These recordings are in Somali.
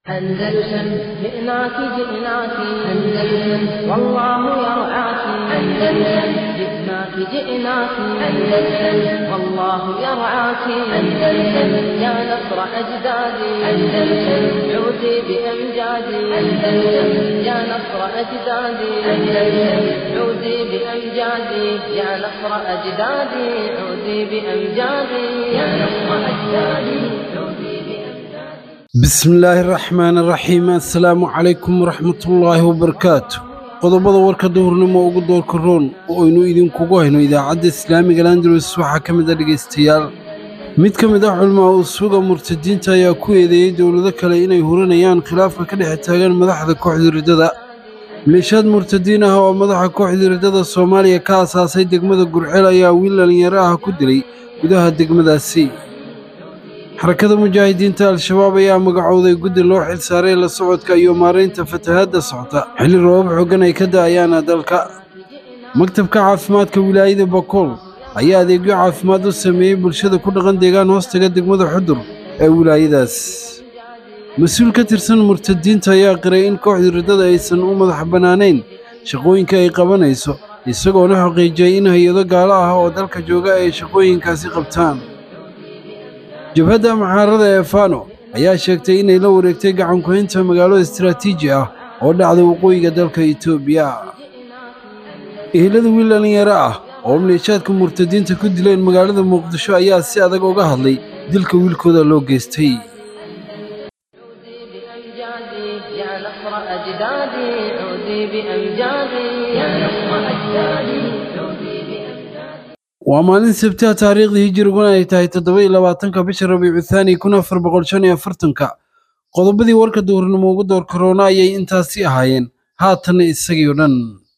أندلسن جئناك جئناك أندلسن والله يرعاك أندلسن جئناك جئناك أندلسن والله يرعاك أندلسن يا نصر أجدادي أندلسن عودي بأمجادي أندلسن يا نصر أجدادي أندلسن عودي بأمجادي يا نصر أجدادي عودي بأمجادي يا نصر أجدادي عودي بأمجادي bismillaahi raxmaani raxiim assalaamu calaykum waraxmatullaahi wabarakaatu qodobada warka duhurnimo ugu doorka roon oo aynu idinkugu hayno idaacadda islaamiga landalus waxaa ka mid a dhegaystayaal mid ka mid ah culmaa usuga murtadiinta ayaa ku eedeeyey dowlado kale inay hurinayaan khilaafka ka dhex taagan madaxda kooxda riddada maleeshiyaad murtadiin ah oo madaxa kooxda riddada soomaaliya ka asaasay degmada gurceel ayaa wiil dhallinyaro ah ku dilay gudaha degmadaasi xarakada mujaahidiinta al-shabaab ayaa magacowday guddi loo xil saaray la socodka iyo maaraynta fatahaadda socota xilli roobab xoogan ay ka da'ayaana dalka maktabka caafimaadka wilaayada bakool ayaa adeegyo caafimaad u sameeyey bulshada ku dhaqan deegaan hoostaga degmada xudur ee wilaayadaas mas-uul ka tirsan murtadiinta ayaa qiray in kooxda riddada aysan u madax bannaanayn shaqooyinka ay qabanayso isagoona xaqiijiyey in hay-ado gaalo ah oo dalka jooga ay shaqooyinkaasi qabtaan jabhadda muxaarada ee fano ayaa sheegtay inay la wareegtay gacan ku-haynta magaalo istaraatiiji ah oo dhacda waqooyiga dalka etoobiya ehelada wiil dhallinyaro ah oo maleeshaadka murtadiinta ku dileen magaalada muqdisho ayaa si adag uga hadlay dilka wiilkooda loo geystay عودي بأمجادي يا نصر أجدادي عودي بأمجادي يا نصر أجدادي عودي بأمجادي waa maalin sabtiha taariikhdii hijiriguna ay tahay toddoba iyo labaatanka bisha rabiicu thaani kun afar boqol shan iyo afartanka qodobadii warka duhurnimo ugu door karoona ayay intaasi ahaayeen haatanna isagii o dhan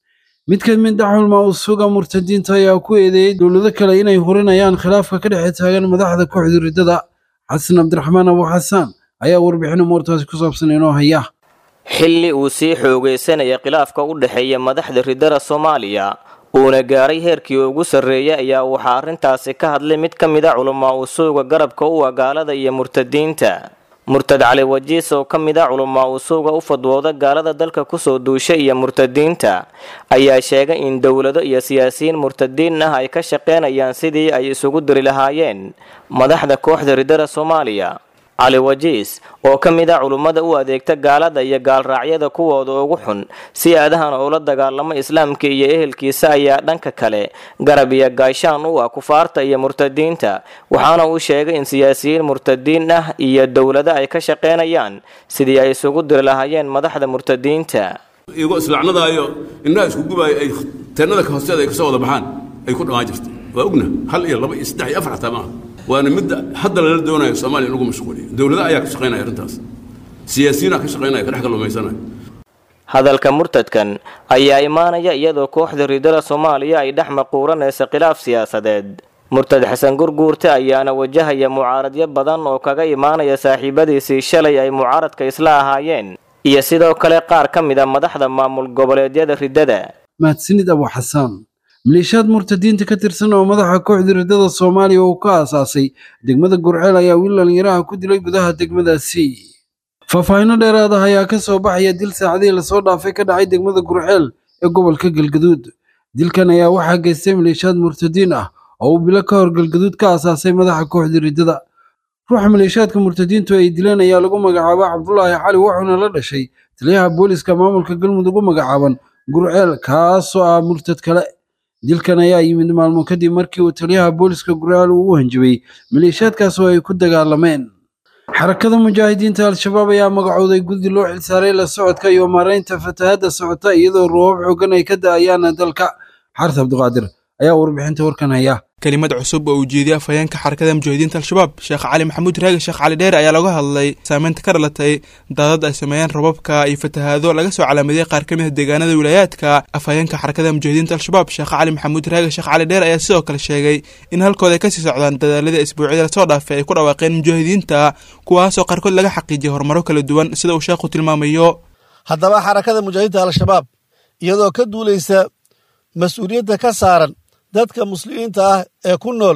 mid ka mid ah culmaa usuga murtadiinta ayaa ku eedeeyey dowlado kale inay hurinayaan khilaafka ka dhex taagan madaxda kooxda riddada xasan cabdiraxmaan abu xasaan ayaa warbixin umuurtaasi ku saabsan inoo haya xilli uu sii xoogaysanaya khilaafka u dhexeeya madaxda riddada soomaaliya uuna gaaray heerkii ugu sarreeyay ayaa waxaa arrintaasi ka hadlay mid ka mid a culamaa usuuga garabka u ah gaalada iyo murtadiinta murtad cali wajiis oo ka mid a culamaa usuuga u fadwooda gaalada dalka kusoo duusha iyo murtadiinta ayaa sheegay in dowlado iyo siyaasiyiin murtadiin ah ay ka shaqeynayaan sidii ay isugu diri lahaayeen madaxda kooxda riddada soomaaliya cali wajiis oo ka mid a culummada u adeegta gaalada iyo gaalraacyada kuwooda ugu xun si aadahan ula dagaalamo islaamka iyo ehelkiisa ayaa dhanka kale garab iyo gaashaan u ah kufaarta iyo murtadiinta waxaana uu sheegay in siyaasiyiin murtadiin ah iyo dowlado ay ka shaqeynayaan sidii ay isugu diri lahaayeen madaxda murtadiinta iyagoo islaacnadaayo indhaha isku gubaayo ay teennada ka hoosteeda ay kasoo wada baxaan ay ku dhammaan jirtay waa ogna hal iyo laba iyo saddex iyo afar xataa maaha waana midda hadda lala doonayo soomaaliya in lagu mashquuliyo dowlada ayaa ka shaqaynaya arrintaas siyaasiyiinaa ka shaqaynaya ka dhex kalluumaysanaya hadalka murtadkan ayaa imaanaya iyadoo kooxda riddada soomaaliya ay dhex maquuranaysa khilaaf siyaasadeed murtad xasan gurguurte ayaana wajahaya mucaaradyo badan oo kaga imaanaya saaxiibadiisii shalay ay mucaaradka isla ahaayeen iyo sidoo kale qaar ka mid a madaxda maamul goboleedyada riddada mahadsanid abu xasaan maleeshiyaad murtadiinta ka tirsan oo madaxa kooxda riddada soomaaliya uu ka aasaasay degmada gurceel ayaa wiil dhallinyaraha ku dilay gudaha degmadaasi faahfaahinno dheeraad ah ayaa ka soo baxaya dil saacadihii lasoo dhaafay ka dhacay degmada gurceel ee gobolka galgaduud dilkan ayaa waxaa geystay maleeshiyaad murtadiin ah oo uu bilo ka hor galgaduud ka aasaasay madaxa kooxda riddada ruuxa maleeshiyaadka murtadiintu ay dileen ayaa lagu magacaaba cabdulaahi cali wuxuuna la dhashay taliyaha booliska maamulka galmudug u magacaaban gurceel kaasoo ah murtad kale dilkan ayaa yimid maalmo kadib markii uu taliyaha booliska gurceel uu u hanjabay maleeshiyaadkaas oo ay ku dagaalameen xarakada mujaahidiinta al-shabaab ayaa magacooday guddi loo xilsaaray la socodka iyo maaraynta fatahaadda socota iyadoo roobab xoogan ay ka da'ayaan dalka xaris cabdiqaadir ayaa warbixinta warkan haya kelimad cusub oo ujeediya afhayeenka xarakada mujaahidiinta al-shabaab sheekh cali maxamuud raagi sheekh cali dheer ayaa laga hadlay saameynta ka dhalatay daadad ay sameeyeen rababka iyo fatahaado laga soo calaamadiyey qaar ka mid a deegaanada wilaayaadka afhayeenka xarakada mujaahidiinta al-shabaab sheekh cali maxamuud raagi sheekh cali dheer ayaa sidoo kale sheegay in halkooda ay kasii socdaan dadaaladii isbuucyada lasoo dhaafay ay ku dhawaaqeen mujaahidiinta kuwaasoo qaarkood laga xaqiijiyay horumaro kala duwan sida uu sheekhu tilmaamayo haddaba xarakada mujaahidiinta al-shabaab iyadoo ka duulaysa mas-uuliyadda ka saaran dadka muslimiinta ah ee ku nool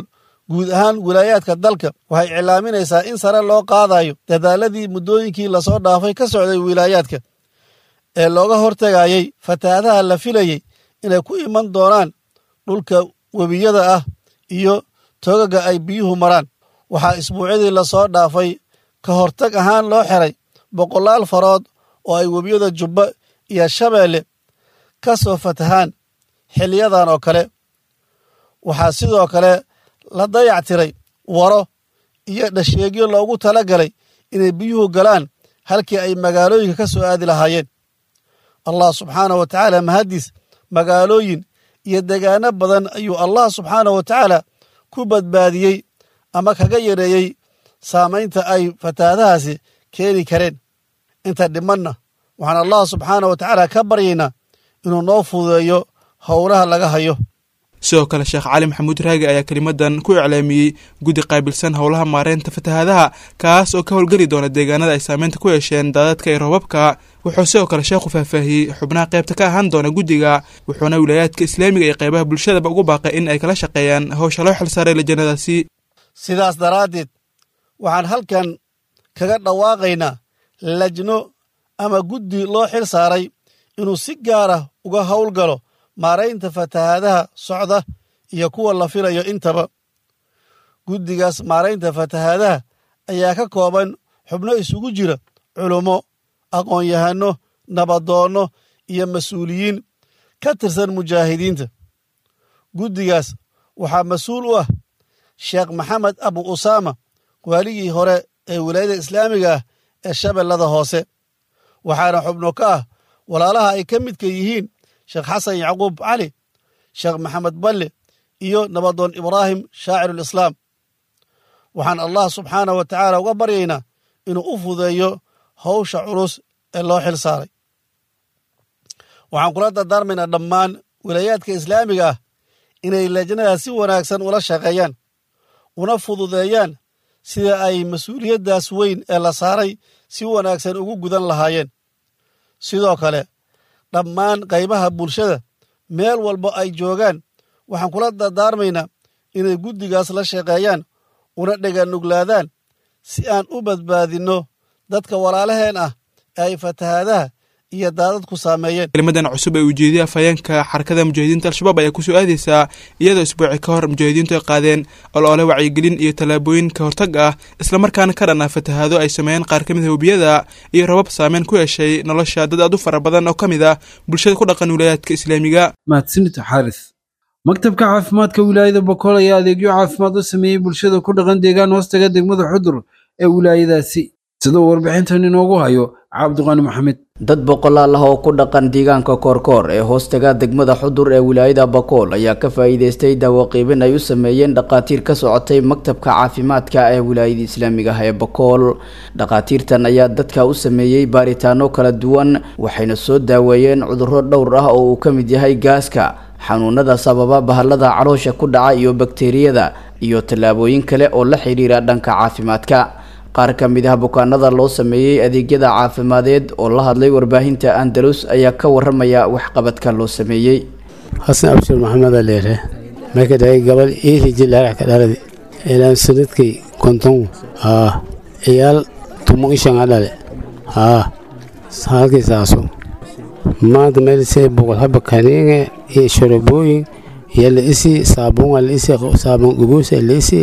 guud ahaan wilaayaadka dalka waxay iclaaminaysaa in sare loo qaadayo dadaaladii muddooyinkii lasoo dhaafay ka socday wilaayaadka ee looga hortegayey fatahaadaha la filayey inay ku iman doonaan dhulka webiyada ah iyo togaga ay biyuhu maraan waxaa isbuucyadii lasoo dhaafay ka hortag ahaan loo xiray boqolaal farood oo ay webiyada jubba iyo shabeelle ka soo fatahaan xiliyadan oo kale waxaa sidoo kale la dayactiray waro iyo dhasheegyo loogu tala galay inay biyuhu galaan halkii ay magaalooyinka ka soo aadi lahaayeen allah subxaanah wa tacaala mahaddiis magaalooyin iyo degaano badan ayuu allah subxaanah wa tacaala ku badbaadiyey ama kaga yareeyey saamaynta ay fatahaadahaasi keeni kareen inta dhimanna waxaan allah subxaanah wa tacaala ka baryaynaa inuu noo fududeeyo howlaha laga hayo sidoo kale sheekh cali maxamuud raagi ayaa kelimadan ku iclaamiyey guddi qaabilsan howlaha maareynta fatahaadaha kaas oo ka howlgeli doona deegaanada ay saameynta ku yeesheen daadadka iyo roobabka wuxuu sidoo kale sheekhu faahfaahiyey xubnaha qaybta ka ahaan doona guddiga wuxuuna wilaayaadka islaamiga iyo qaybaha bulshadaba ugu baaqay in ay kala shaqeeyaan howsha loo xilsaaray lajanadaasi sidaas daraaddeed waxaan halkan kaga dhawaaqaynaa lajno ama guddi loo xil saaray inuu si gaara uga howlgalo maaraynta fatahaadaha socda iyo kuwa la filayo intaba guddigaas maaraynta fatahaadaha ayaa ka kooban xubno isugu jira culummo aqoon-yahanno nabadoonno iyo mas-uuliyiin ka tirsan mujaahidiinta guddigaas waxaa mas-uul u ah sheekh maxamed abu usaama waaligii hore ee wilaayada islaamiga ah ee shabeellada hoose waxaana xubno ka ah walaalaha ay ka midka yihiin sheekh xasan yacquub cali sheekh maxamed balle iyo nabadoon ibraahim shaacirulislaam waxaan allah subxaanah wa tacaala uga baryaynaa inuu u fudeeyo howsha culus ee loo xil saaray waxaan kula dardaarmaynaa dhammaan wilaayaadka islaamiga ah inay lajnada si wanaagsan ula shaqeeyaan una fududeeyaan sida ay mas-uuliyaddaas weyn ee la saaray si wanaagsan ugu gudan lahaayeen sidoo kale dhammaan qaybaha bulshada meel walba ay joogaan waxaan kula dardaarmaynaa inay guddigaas la shaqeeyaan una dheganuglaadaan si aan u badbaadinno dadka walaalaheen ah ee ay fatahaadaha iyo daadadku saameeyeen kelimadan cusub ee ujeediya afhayeenka xarakada mujaahidiinta al-shabaab ayaa kusoo aadeysaa iyadoo isbuuci ka hor mujaahidiintu ay qaadeen oloole wacyigelin iyo tallaabooyin ka hortag ah islamarkaana ka dhan ah fatahaado ay sameeyeen qaar ka mid a webiyada iyo rabab saameyn ku yeeshay nolosha dad aad u fara badan oo ka mid ah bulshada ku dhaqan wilaayaadka islaamiga mahadsanid xaaris maktabka caafimaadka wilaayada bokool ayaa adeegyo caafimaad u sameeyey bulshada ku dhaqan deegaan hoostaga degmada xudur ee wilaayadaasi sidoo warbixintan inoogu hayo cabdiqaani maxamed dad boqolaal ah oo ku dhaqan deegaanka koorkoor ee hoostaga degmada xudur ee wilaayada bakool ayaa ka faa'iideystay daawaqiibin ay u sameeyeen dhaqaatiir ka socotay maktabka caafimaadka ee wilaayada islaamiga ah ee bakool dhaqaatiirtan ayaa dadka u sameeyey baaritaano kala duwan waxayna soo daaweeyeen cudurro dhowr ah oo uu ka mid yahay gaaska xanuunada sababa bahalada caloosha ku dhaca iyo bakteeriyada iyo tallaabooyin kale oo la xidhiira dhanka caafimaadka qaar ka mid ah bukaanada loo sameeyey adeegyada caafimadeed oo la hadlay warbaahinta andalus ayaa ka waramaya waxqabadka loo sameeyey xasan abshir maxamed aleere marka dhagay gabal iili jilaarax ka dhaladi ilaan sanadkay konton haa ciyaal tumo ishanga dhale haa halkii saaso maanta meelisee boqol haba kaniinge iyo shorobooyin iyo la isi saabuunga la isi saabuun gubuusa la isi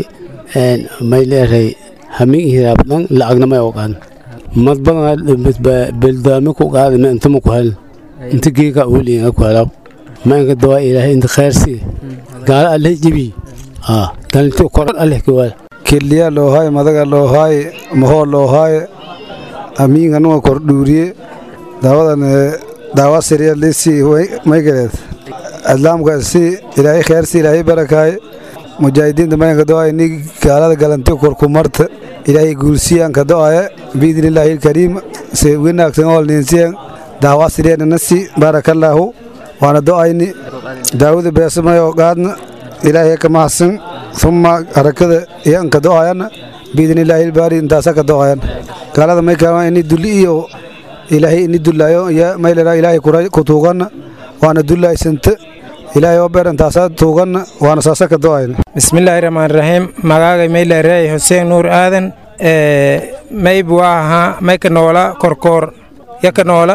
may leeray hamin hiraabdhan lacagna may oqaan mad badan beldaami ku qaada ma intama ku hel inta geeka uliinga ku helaw ma inka dawaa ilaahay inta khayrsi gaala alleh jibi aa dalinti kor alleh kiwaal kiliya loohaay madaga loohaay mahoo loohaay amiinga nuga kor dhuuriye daawadan daawa siriya lisi maygaleed adlaamka si ilaahay khayrsi ilaahay barakaay mujaahidiinta mayanka do'aya ni gaalada galanti korkumarta ilaahay guulsiyanka do'aya biidnillaahi ilkariim se winaagsan ool ninsiyan daawa siriyananasi baarakallaahu waana do'ayni daawada beesamayo qaadna ilaahay ka mahadsan summa harakada iyanka do'ayana biidnillaahi ilbaari intaasa ka do'ayan gaalada may kaama ini dulli iyo ilaahay ini dullaayo iyo maylera ilaahay kutuugana waana dullaysanta ilaahay oo beer intaasaa tuuganna waana saasa ka do'ayna bismillaahi raxmaan raxiim magaaga maylareey xuseen nuur aadan mayb waa ahaa mayka noola korkoor yaka noola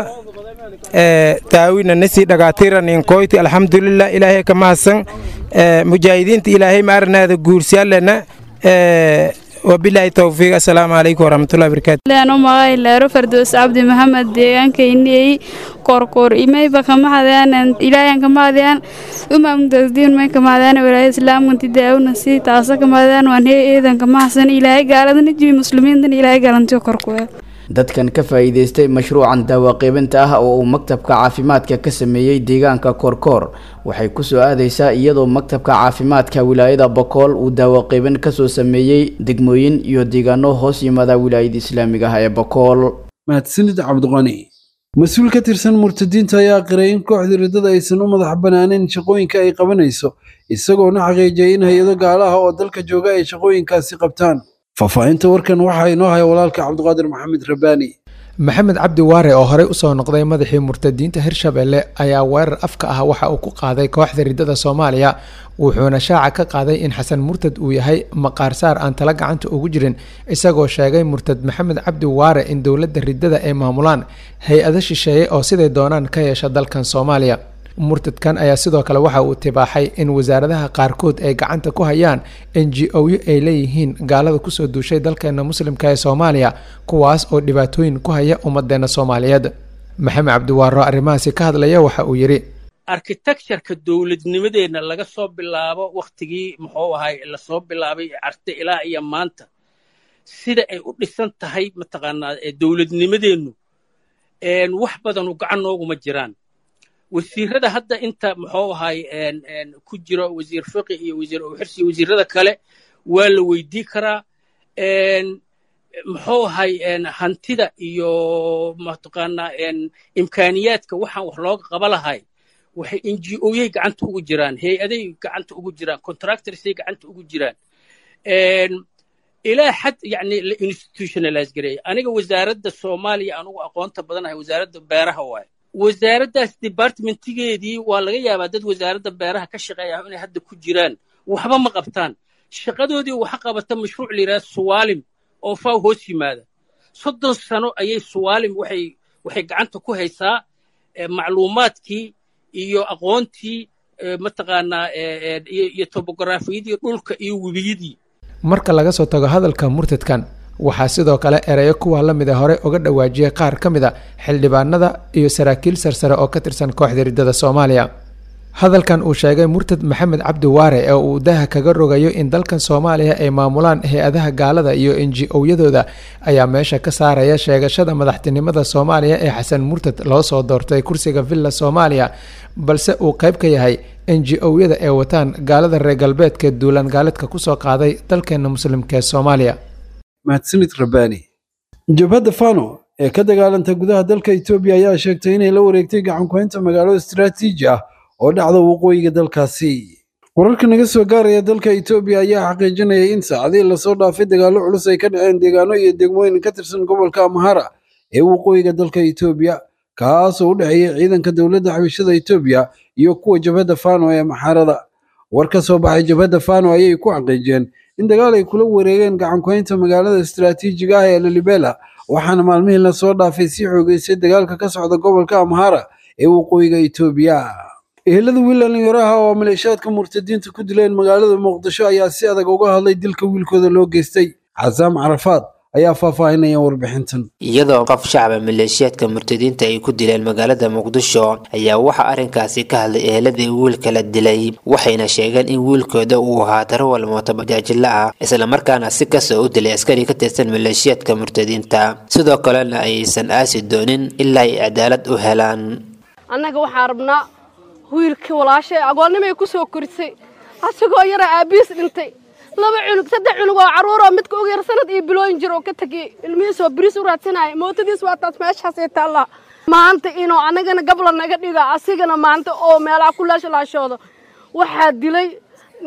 taawina nasi dhagaatiran inkoyti alxamdulilah ilaahay ka mahadsan mujaahidiinta ilaahay ma arnaada guursiyaalena wabilaahi towfiiq assalaamu calaykum waraxmatullahi barakaatu leano magay leero fardoos cabdi maxamed deegaankayniyey korkoor imayba kamahadayaan ilaayan kamahadayaan umamdasdiin may kamahadayaan walaaya islaamkanti daawna si taasa kamahadayaan waan hee eedan kamahadsan ilaahay gaaladana jibi muslimiintan ilaahay galantiyo korkuweel dadkan ka faa'iidaystay mashruucan daawaqiibinta ah oo uu maktabka caafimaadka ka sameeyey deegaanka koorkoor waxay kusoo aadaysaa iyadoo maktabka caafimaadka wilaayada bokool uu daawaqiibin kasoo sameeyey degmooyin iyo deegaano hoos yimaada wilaayada islaamiga ah ee bokool mahadsanid cabdiqani mas-uul ka tirsan murtadiinta ayaa qiray in kooxda riddada aysan u madax banaanayn shaqooyinka ay qabanayso isagoona xaqiijiyay in hay-ado gaalaha oo dalka jooga ay shaqooyinkaasi qabtaan faahfaahinta warkan waxaa inoo haya walaalka cabdiqaadir maxamed rabaani maxamed cabdi waare oo horey usoo noqday madaxii murtadiinta hirshabelle ayaa weerar afka ah waxa uu ku qaaday kooxda riddada soomaaliya wuxuuna shaaca ka qaaday in xasan murtad uu yahay maqaarsaar aan tala gacanta ugu jirin isagoo sheegay murtad maxamed cabdi waare in dowladda riddada ay maamulaan hay-ado shisheeye oo siday doonaan ka yeesha dalkan soomaaliya murtadkan ayaa sidoo kale waxa uu tibaaxay in wasaaradaha qaarkood ay gacanta ku hayaan n g o-yo ay leeyihiin gaalada kusoo duushay dalkeena muslimka ee soomaaliya kuwaas oo dhibaatooyin ku haya ummadeena soomaaliyeed maxamed cabdiwaaro arrimahaasi ka hadlaya waxa uu yidhi architectureka dowladnimadeenna laga soo bilaabo wakhtigii muxuu ahay lasoo bilaabay carte ilaa iyo maanta sida ay u dhisan tahay mataqaanaa dowladnimadeennu wax badanu gacan nooguma jiraan wasiirada hadda inta muxuu ahay ku jiro wasiir fiqi iyo wasiir owxirsi iyo wasiirada kale waa la weydii karaa muxuu ahay hantida iyo mataqaanaa imkaaniyaadka waxaan wax looga qaba lahay waxay n g oyay gacanta ugu jiraan hay-aday gacanta ugu jiraan contractorsay gacanta ugu jiraan ilaa xad yani la institutionalize gareeya aniga wasaaradda soomaaliya anugu aqoonta badanahay wasaaradda beeraha waaye wasaaraddaas departmentigeedii waa laga yaabaa dad wasaaradda beeraha ka shaqeeya inay hadda ku jiraan waxba ma qabtaan shaqadoodii waxa qabata mashruuc la yidhaha suwaalim oo faw hoos yimaada soddon sano ayay suwaalim waxay waxay gacanta ku haysaa macluumaadkii iyo aqoontii mataqaanaa iyo tobografiyadii dhulka iyo webiyadii marka laga soo tago hadalka murtadkan waxaa sidoo kale ereyo kuwa la mid a hore uga dhawaajiyay qaar ka mid a xildhibaanada iyo saraakiil sarsare oo ka tirsan kooxda riddada soomaaliya hadalkan uu sheegay murtad maxamed cabdi waare ee uu daha kaga rogayo in dalkan soomaaliya ay maamulaan hay-adaha gaalada iyo n g o-yadooda ayaa meesha ka saaraya sheegashada madaxtinimada soomaaliya ee xasan murtad loo soo doortay kursiga villa soomaaliya balse uu qayb ka yahay n g o-yada ee wataan gaalada reer galbeedka duulaan gaaleedka kusoo qaaday dalkeena muslimka ee soomaaliya mahadsanid rabbaani jabhadda fano ee ka dagaalanta gudaha dalka etoobiya ayaa sheegtay inay la wareegtay gacankuhaynta magaalo istaraatiiji ah oo dhacda waqooyiga dalkaasi wararka naga soo gaaraya dalka etoobiya ayaa xaqiijinaya in saacadihii lasoo dhaafay dagaallo culus ay ka dhaceen deegaano iyo degmooyin ka tirsan gobolka amhara ee waqooyiga dalka etoobiya kaasoo u dhexeeya ciidanka dowladda xabishada etoobiya iyo kuwa jabhadda fano ee maxarada war ka soo baxay jabhadda fano ayay ku xaqiijiyeen in dagaal ay kula wareegeen gacankuhaynta magaalada istaraatiijiga ah ee lalibela waxaana maalmihii lasoo dhaafay sii xoogeysay dagaalka ka socda gobolka amhara ee waqooyiga etoobiya ehelada wiil dhallinyaraha oo maleeshaadka murtadiinta ku dileen magaalada muqdisho ayaa si adag uga hadlay dilka wiilkooda loo geystay casaam carafaad ayaa faahfaahinaya warbixintan iyadoo qof shacaba maleeshiyaadka murtadiinta ay ku dileen magaalada muqdisho ayaa waxaa arrinkaasi ka hadlay eheladii wiilka la dilay waxayna sheegeen in wiilkooda uu ahaa darawal mootobajaajila ah islamarkaana si kasoo u dilay askari ka tirsan maleeshiyaadka murtadiinta sidoo kalena aysan aasi doonin ilaa ay cadaalad u helaan annaga waxaan rabnaa wiilkii walaashay agoonnimay ku soo korisay asagoo yara aabbiis dhintay laba cunug saddex cunug oo carruuroo midka ugu yar sanad iyo bilooyin jir oo ka tegay ilmihiisoo biriis u raadsanaya mootadiis waa taas meeshaasay taallaa maanta inuu annagana gabla naga dhiga asigana maanta oo meelaha ku laashalaashoodo waxaa dilay nin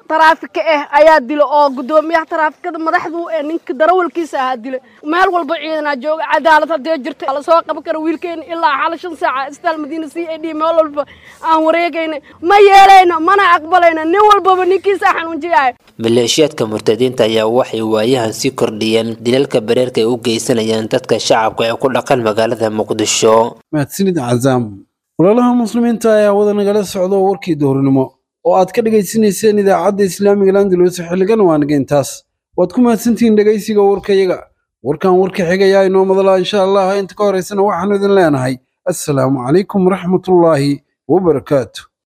taraafika ah ayaa dila oo guddoomiyaha taraafikada madaxdu ee ninka darawalkiisa ahaa dilay meel walba ciidanaa jooga cadaalad haddee jirta lasoo qaban kara wiilkeena ilaa xala shan saaca istaal madiina c a d meel walba aan wareegayna ma yeelayno mana aqbalayno nin walbaba ninkiisa xanuunjiyahay maleeshiyaadka murtadiinta ayaa waxay waayahan sii kordhiyeen dilalka bareerka ay u geysanayaan dadka shacabka ee ku dhaqan magaalada muqdisho mahadsanid cazaam walaalaha muslimiinta ayaa wada nagala socda warkii dowrnimo oo aad ka dhegaysanayseen idaacadda islaamiga landalus xilligan waa nageyntaas waad ku mahadsantihiin dhegaysiga warkayaga warkan warka xigayaa inoo madalaa insha allah inta ka horaysana waxaanu idin leenahay assalaamu calaykum waraxmatullaahi wabarakaatu